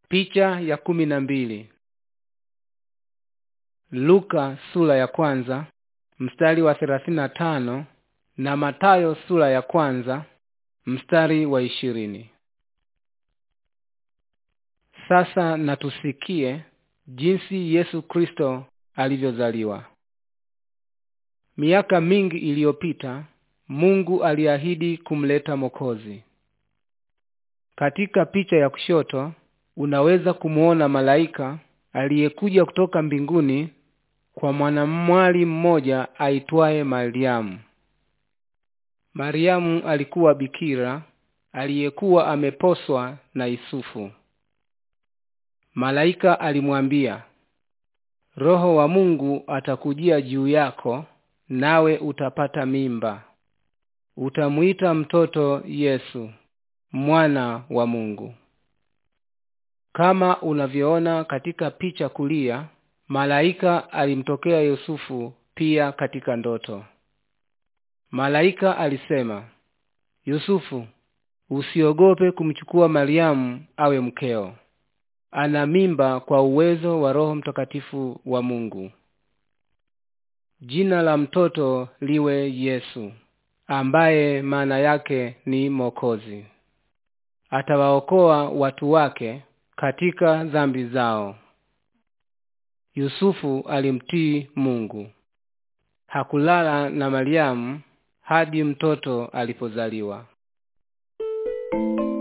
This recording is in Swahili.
Picha ya kumi na mbili. Luka sura ya kwanza mstari wa thelathini na tano na Matayo sura ya kwanza mstari wa ishirini. Sasa na tusikie jinsi Yesu Kristo alivyozaliwa. Miaka mingi iliyopita Mungu aliahidi kumleta Mwokozi. Katika picha ya kushoto unaweza kumuona malaika aliyekuja kutoka mbinguni kwa mwanamwali mmoja aitwaye Mariamu. Mariamu alikuwa bikira aliyekuwa ameposwa na Yusufu. Malaika alimwambia, Roho wa Mungu atakujia juu yako, nawe utapata mimba, utamuita mtoto Yesu, mwana wa Mungu. Kama unavyoona katika picha kulia, malaika alimtokea Yusufu pia katika ndoto. Malaika alisema, Yusufu, usiogope kumchukua Mariamu awe mkeo. Ana mimba kwa uwezo wa Roho Mtakatifu wa Mungu. Jina la mtoto liwe Yesu, ambaye maana yake ni Mwokozi. Atawaokoa watu wake katika dhambi zao. Yusufu alimtii Mungu. Hakulala na Mariamu hadi mtoto alipozaliwa.